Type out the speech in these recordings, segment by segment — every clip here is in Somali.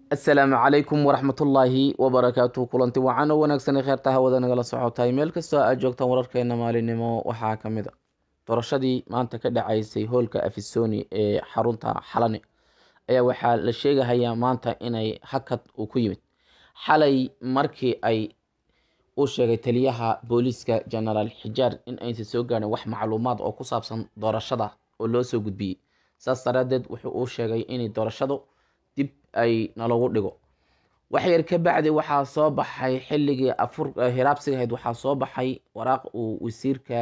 asalaamu calaykum waraxmatullaahi wabarakaatu kulanti wacan oo wanaagsanay kheerta hawada nagala socotay meel kastoo aad joogtaan wararkeena maalinimo waxaa ka mid a doorashadii maanta ka dhacaysay hoolka afisoni ee xarunta xalane ayaa waxaa la sheegahayaa maanta inay hakad uu ku yimid xalay markii ay uu sheegay taliyaha booliiska genaraal xijaar in aysan soo gaarin wax macluumaad oo ku saabsan doorashada oo loo soo gudbiyey saas daraadeed wuxuu uu sheegay inay doorashadu dib ay nalagu dhigo waxyar ka bacdi waxaa soo baxay xilligii afur hiraabsiga ahayd waxaa soo baxay waraaq uu wasiirka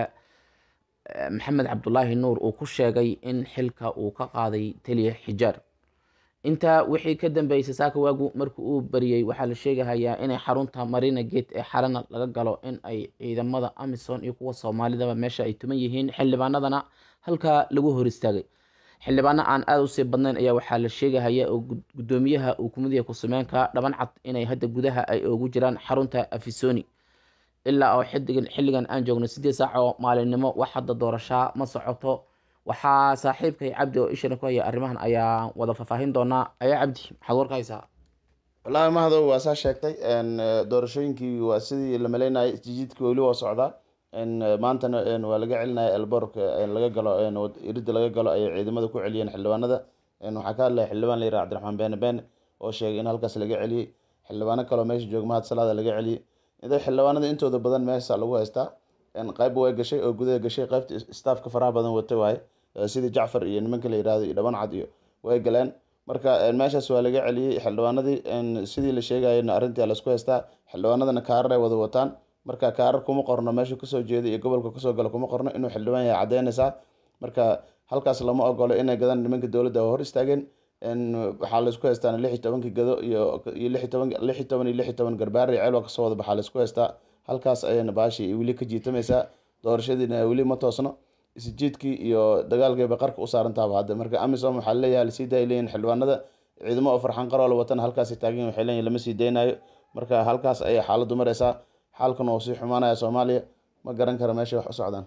maxamed cabdulaahi nuur uu ku sheegay in xilka uu ka qaaday taliya xijaar intaa wixii ka dambeysay saaka waagu markii uu bariyey waxaa la sheegahayaa inay xarunta marina gate ee xalana laga galo in ay ciidamada amison iyo kuwa soomaalidaba meesha ay tuman yihiin xildhibaanadana halkaa lagu hor istaagay xildhibaano aan aada usii badnayn ayaa waxaa la sheegahaya oo gudoomiyaha uu kumid yahay ku-sameenka dhaban cad inay hadda gudaha ay ugu jiraan xarunta afisoni ilaa oo xidigan xilligan aan joogno sideed saac oo maalinimo wax hadda doorashaa ma socoto waxaa saaxiibkay cabdi oo ishana ku haya arrimahan ayaa wada faahfaahin doonaa ayaa cabdi maxaad warka haysaa wallaahi mahado waa saa sheegtay doorashooyinkii waa sidii la maleynayay isjijiidkii weli waa socdaa maantana waa laga celinaya elborka laga galo irida laga galo ayay ciidamada ku celiyeen xildhibaanada waxaa ka hadlaya xildhibaan la yiraha cabdiraxmaan beene beene oo sheegay in halkaas laga celiyey xildhibaano kaleo meesha jooga mahad salaada laga celiyey ida xildhibaanada intooda badan meesha lagu haystaa qayb way gashay oo gudaha gashay qaybta staafka faraha badan wata waaye sidii jacfar iyo nimanka la yirahdo iyo dhaban cad iyo way galeen marka meeshaas waa laga celiyey xildhibaanadii sidii la sheegayana arrintii laisku haystaa xildhibaanadana kaarar ay wada wataan marka kaarar kuma qorno meesha kasoo jeeda iyo gobolka kasoo galo kuma qorno inuu xildhibaan yahay caddeynaysaa marka halkaas lama ogolo inay gadaan nimanka dowladda hor istaageen waxaa laisku haystaan lix iyo tobankii gado iyo iyo lix iyo toban lix iyo toban iyo lix iyo toban garbaar iyo ceelwa kasoo wada baxaa laisku haystaa halkaas ayayna baashii weli ka jiitamaysaa doorashadiina weli ma toosno isjiidkii iyo dagaalkii bay qarka u saarantaaba hadda marka amisom waxaa leeyahay lasii daay leeyihin xildhibaanada ciidamo oo farxan qaroo la watana halkaasi taagan waxay leeyihin lama sii daynayo marka halkaas ayay xaaladdu maraysaa xaalkan oo sii xumaanaya soomaaliya ma garan kara meeshay wax u socdaan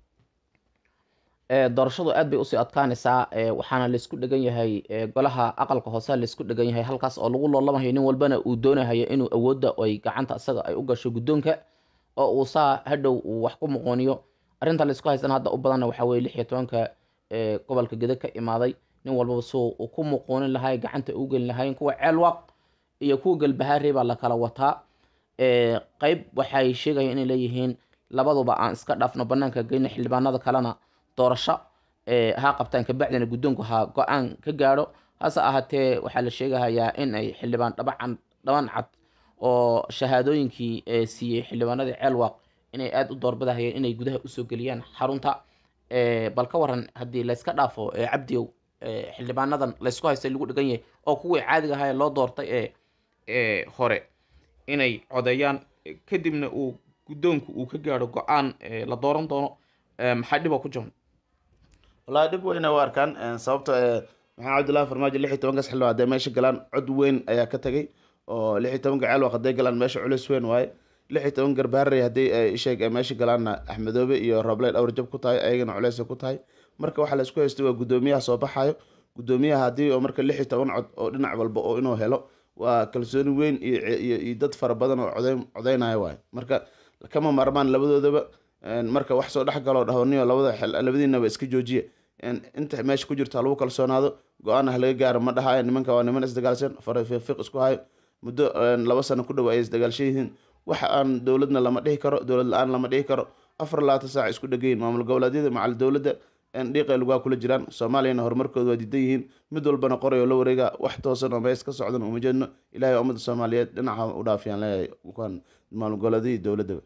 doorashadu aad bay usii adkaanaysaa waxaana laysku dhegan yahay golaha aqalka hoose laysku dhegan yahay halkaas oo lagu loolamayo nin walbana uu doonahayo inuu awoodda ay gacanta isaga ay u gasho guddoonka oo uu saa hadhow uu wax ku muqooniyo arrinta laysku haysana hadda u badanna waxaa weye lix iyo tobanka gobolka gede ka imaaday nin walbaba suu uu ku muqoonin lahay gacanta u gelin lahayn kuwa ceelwaaq iyo kuwa galbahaarey baa la kala wataa qeyb waxay sheegayaan inay leeyihiin labaduba aan iska dhaafno banaanka geyno xildhibaanada kalena doorasho ha qabtaan kabacdina guddoonku ha go-aan ka gaadho hase ahaatee waxaa la sheegahayaa in ay xildhibaan dhabacan dhaban cad oo shahaadooyinkii siiyey xildhibaanadii ceelwaaq inay aada u doorbidahayeen inay gudaha usoo geliyaan xarunta bal ka waran haddii layska dhaafo cabdiyow xildhibaanadan laysku haystay lagu dhegan yahay oo kuwii caadiga ahaa loo doortay ee hore inay codeeyaan kadibna uu guddoonku uu ka gaadho go-aan la dooran doono maxaa dhiba ku jiran wallahi dhib weyna u arkaan sababto maxamed cabdullahi farmaajo lix iyo tobankaas xildhibaan hadday meesha galaan cod weyn ayaa ka tagay oo lix iyo tobanka ceelwaq hadday galaan meesha culis weyn waaye lix iyo toban garbaarey haddii isheeg meesha galaanna axmedoobe iyo roble dhowr jab ku tahay ayagana culeysay ku tahay marka waxaa laisku haystay waa guddoomiyaha soo baxayo guddoomiyaha haddii oo marka lix iyo toban cod oo dhinac walba oo inuu helo waa kalsooni weyn iyo dad fara badan oo codeyn codeynaya waayo marka kama maarmaan labadoodaba marka wax soo dhex galoo dhahoniyo labada labadiinaba iska joojiya inta meesha ku jirto halagu kalsoonaado go-aan ah laga gaaro ma dhahayo nimanka waa niman isdagaalsan farafiiq isku hayo muddo laba sano ku dhow ay isdagaalshan yihiin wax aan dowladna lama dhihi karo dowlad la-aan lama dhihi karo afar labaatan saac isku dhegayin maamul goboleedyada macal dowladda dhiiqay lugaa kula jiraan soomaaliyana horumarkooda waa diidan yihiin mid walbana qoray oo la wareega wax toosan oo mees ka socdan uma jeedno ilahay waa ummadda soomaaliyeed dhinaca u dhaafiyaan leeyahay kuwan maamul goboleedyada dowladdaba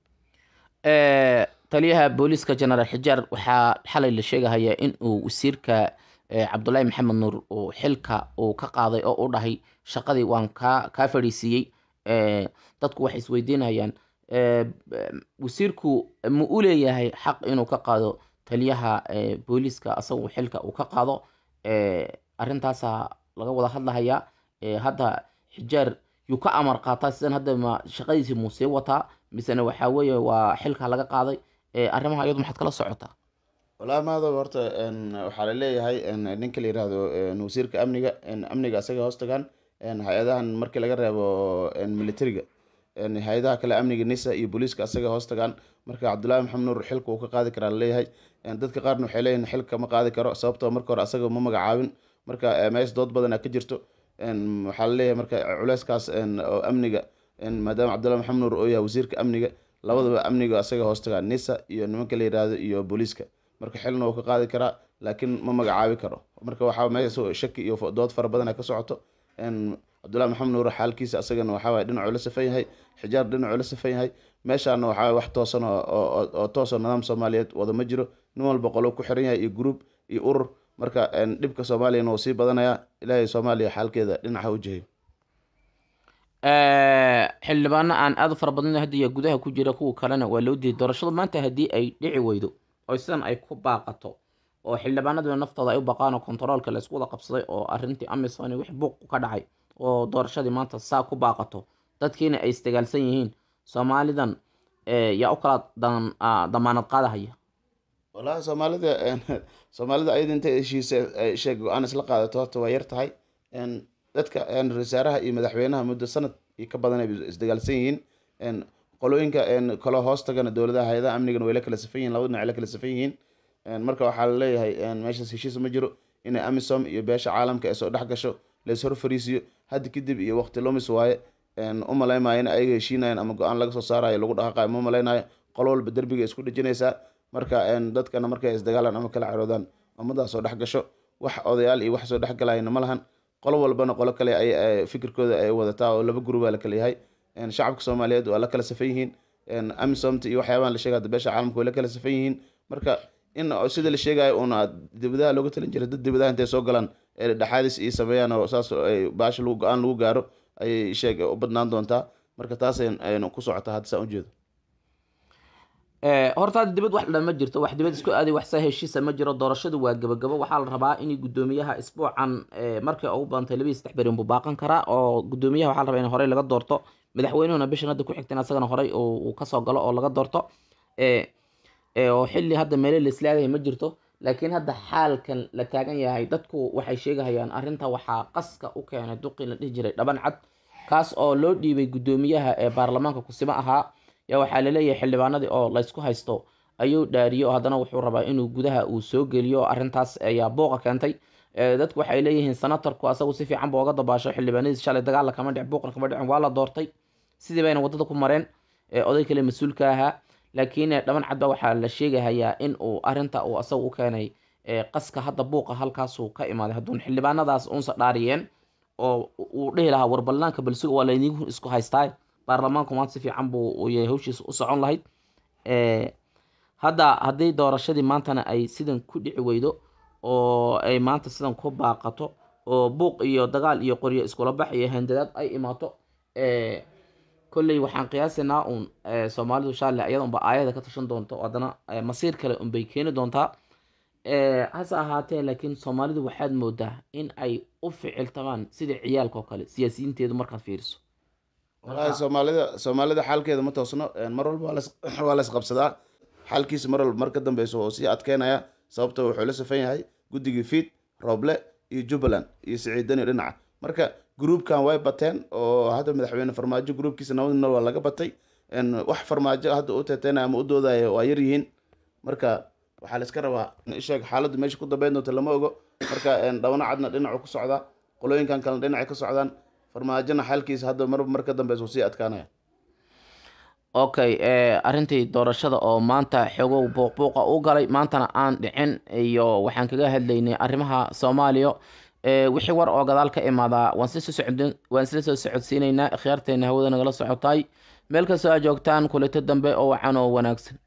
taliyaha booliiska genaraal xijaar waxaa xalay la sheegahayaa in uu wasiirka cabdulaahi maxamed nuur uu xilka uu ka qaaday oo u dhahay shaqadii waan kaa kaa fadhiisiiyey dadku waxay isweydiinayaan wasiirku ma u leeyahay xaq inuu ka qaado taliyaha booliiska asagu xilka uu ka qaado arrintaasa laga wada hadlahayaa hadda xijaar yuu ka amar qaataa sidan hadda ma shaqadiisii muu sii wataa misena waxaa weeye waa xilka laga qaaday arrimaha iyadu maxaad kala socotaa walahi maado horta waxaa laleeyahay ninka la yirahdo wasiirka amniga amniga asaga hoos tagaan hay-adahan markii laga reebo militariga hay-adaha kale amniga nisa iyo booliiska asaga hoos tagaan marka cabdullaahi maxamed nuur xilka uu ka qaadi karaa laleeyahay dadka qaarna waxay leeyihin xilka ma qaadi karo sababtoo marka hore asaga ma magacaabin marka mees dood badana ka jirto waxaa laleeyahay marka culeyskaas oo amniga maadaama cabdullahi maxamed nuur oo yahay wasiirka amniga labadaba amniga asaga hoos tagaan nisa iyo nimanka la yihahdo iyo booliiska marka xilna uu ka qaadi karaa laakiin ma magacaabi karo marka waxaa meesha shaki iyo dood fara badana ka socoto cabdullahi maxamed nuur xaalkiisa asagana waxawaye dhinacuu la safan yahay xijaar dhinacuu la safan yahay meeshaana waxaa wax toosan oo toosoo nidaam soomaaliyeed wada ma jiro nin walba qolo ku xiran yahay iyo group iyo urur marka dhibka soomaaliyana wuu sii badanayaa ilaahay soomaaliya xaalkeeda dhinaca u jihayo xildhibaano aan aada u fara badnayn hadda iyo gudaha ku jira kuwa kalena waa loo diiday doorashadu maanta haddii ay dhici weydo oo sidan ay ku baaqato oo xildhibaanaduna naftooda ay u baqaan oo kontaroolka laysku wada qabsaday oo arrintii amisom wix buuq ka dhacay oo doorashadii maanta saa ku baaqato dadkiina ay isdagaalsan yihiin soomaalidan yaa u kala damaanad qaadahaya walahi soomaalida soomaalida ayada intay heshiisa sheeg go-aan isla qaadato horta waa yar tahay dadka ra-isul wasaaraha iyo madaxweynaha muddo sanad iyo ka badan ay isdagaalsan yihiin qolooyinka kale hoos tagana dowladaha hay-adaha amnigana way la kala safan yihin labada dhinac la kala safan yihiin marka waxaa laleeyahay meeshaas heshiis ma jiro inay amisom iyo beesha caalamka ay soo dhex gasho lays hor fariisiyo hadda kadib iyo waqti lumis waaye u malaymayo in ayaga heshiinayan ama go-aan laga soo saarayo lagu dhaqaaqayo ma malaynayo qolo walba derbiga isku dhejinaysaa marka dadkana markay isdagaalaan ama kala caroodaan ummadaas soo dhex gasho wax odayaal iyo wax soo dhex galayana ma lahan qolo walbana qolo kale ay fikirkooda ay wadataa oo laba gurubaa la kala yahay shacabka soomaaliyeed waa la kala safan yihiin amisomta iyo waxyaabahan la sheegay beesha caalamka way la kala safan yihiin marka in sida la sheegayo uuna dibadaha looga talin jiray dad dibadaha intay soo galaan ee dhexaadis iyo sameeyaan oo saas ay baasha lagu go-aan lagu gaaro ayay sheeg u badnaan doontaa marka taas aynu ku socotaa hadda saan ujeedo horta hadda dibad wax dhan ma jirto wax dibad isku aaday wax saa heshiisa ma jiro doorashadu waa gabagabo waxaa la rabaa in guddoomiyaha isbuucan markii ugu badantay labaiyi saddex berin buu baaqan karaa oo guddoomiyaha waxaa la rabaa in horey laga doorto madaxweynuhuna bishan hadda ku xigtan asagana horey uu kasoo galo oo laga doorto oo xilli hadda meele la islaadahay ma jirto laakiin hadda xaalkan la taagan yahay dadku waxay sheegahayaan arrinta waxaa qaska u keenay duqii la dhihi jiray dhaban cad kaas oo loo dhiibay guddoomiyaha ee baarlamaanka kusimo ahaa yaa waxaa laleeyahay xildhibaanadii oo laysku haysto ayuu dhaariyey oo haddana wuxuu rabaa inuu gudaha uu soo geliyo arrintaas ayaa buuqa keentay dadku waxay leeyihiin senatarku asagu si fiican buu oga dabaasho xildhibaanadiis shalay dagaalla kama dhicin buuqna kama dhicin waa la doortay sidii bayna waddada ku mareen oday kale mas-uulka ahaa laakiin dhaban cad ba waxaa la sheegahayaa in uu arrinta uu asaga u keenay qaska hadda buuqa halkaasuu ka imaaday hadduun xildhibaanadaas uunsa dhaariyeen oo uu dhihi lahaa warbalnaanka balsuga waa laydigu isku haystaa baarlamaanku maanta si fiican buu yahay hawshiisa u socon lahayd hadda haddii doorashadii maantana ay sidan ku dhici weydo oo ay maanta sidan ku baaqato oo buuq iyo dagaal iyo qoryo iskula bax iyo handadaad ay imaato kolley waxaan qiyaasaynaa uun soomaalidu shaale ayada unba aayada ka tashan doonto haddana masiir kale unbay keeni doontaa hase ahaatee laakiin soomaalidu waxaad moodaa in ay u ficiltamaan sida ciyaalka oo kale siyaasiyiinteedu markaad fiiriso walahi soomaalida soomaalida xaalkeeda ma toosno mar walba waa la isqabsadaa xaalkiisa mar walba mar ka dambeyso oo sii adkeynaya sababto wuxuu la safan yahay guddigii fiid rooble iyo jubbaland iyo siciidani dhinaca marka gruubkan way bateen oo hadda madaxweyne farmaajo gruubkiisa nabadna waa laga batay wax farmaajo hadda u teeteynaya ama u doodaya waa yar yihiin marka waxaa la iska rabaa isheeg xaaladdu meesha ku dambeyn doonta lama ogo marka dhabana cadna dhinacu ku socdaa qolooyinkan kalena dhinacay ka socdaan farmaajona xaalkiisa hadda mar mar ka dambeysa uu sii adkaanaya okay arrintii doorashada oo maanta xogow buuqbuuqa u galay maantana aan dhicin iyo waxaan kaga hadlaynay arrimaha soomaaliya wixii war oo gadaal ka imaadaa waan waan isla soo socodsiinaynaa khiyaarteena hawada nagala socotaay meel kastoo aa joogtaan kulito dambe oo wacan oo wanaagsan